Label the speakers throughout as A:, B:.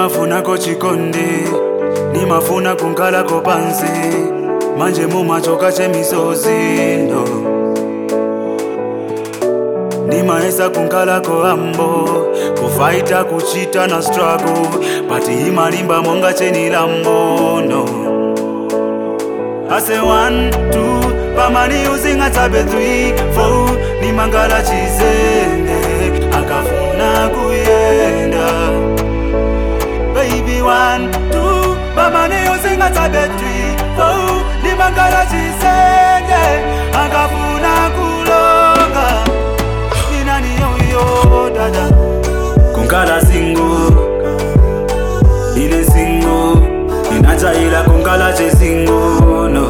A: nimafunako chikonde nimafuna kunkalako pansi manje mumachoka chemisozi no nimaesa kunkalako ambo kufaita kuchita na struggle pati imalimba monga chenilambo no ase 1 2 pamani uzinga tabe 3 4 nimangala chizende akafuna kuyenda baby 1 2 pamani uzinga tabe 3 4 nimangala chizende akafuna kulonga ninani yoyo dada kunkala singo ile singo inachaila kunkala chesingo no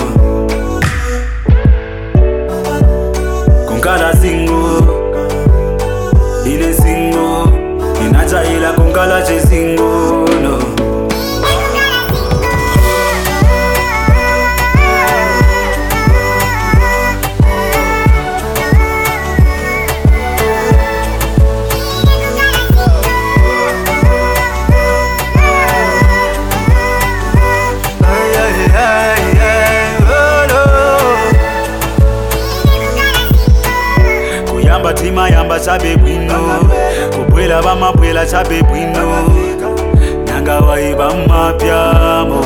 A: kunkala singo ile singo inachaila kunkala chesingo no Ay, ay, ay, ay, oh, no. kuyamba timayamba chabe bwino kubwela bamabwela chabe bwino nanga waiba mapyamo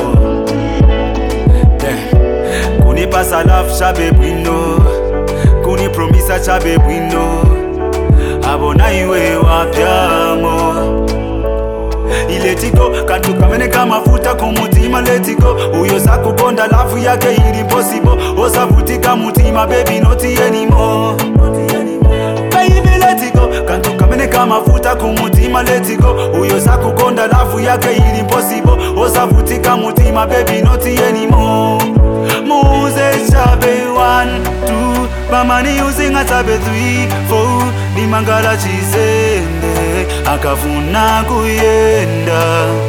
A: kunipasa love chabe bwino kunipromisa chabe bwino abona iwe wapyamo iletigo kantu kameneka mafuta kumutima letigo uyo sakukonda lafu yake ili possible osavutika mutima baby not anymore baby letigo kantu kameneka mafuta kumutima letigo uyo sakukonda lafu yake ili possible osavutika mutima baby not anymore muze chabe 1 2 pamani uzinga chabe 3 4 nimangala chizende akafuna kuyenda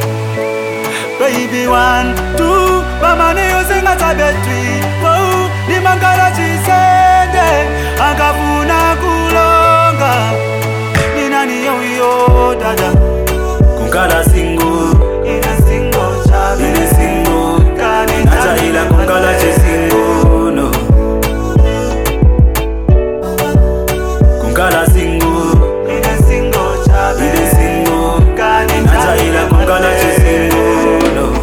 A: baby 1 2 pamani uzinga chabe 3 4 nimangala chizende akafuna kulonga ninani yoyo dada kunkala singo ile singo chabe ile singo inachaila kunkala chesingo no kunkala singo ile singo chabe ile singo inachaila kunkala chesingo no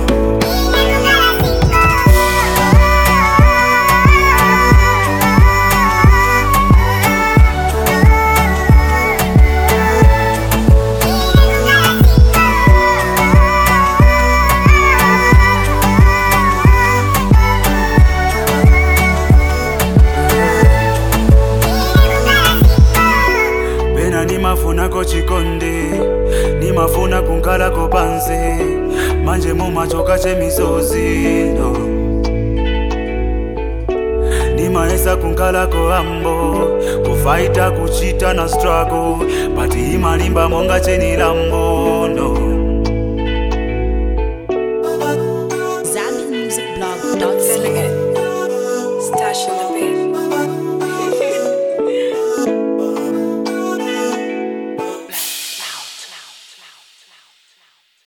A: pena nimafunako chikonde nimafuna kunkalako pansi manje mumachoka chemisozi no nimaesa kunkalako ambo kufaita kuchita na struggle pati imalimba monga chenilambo no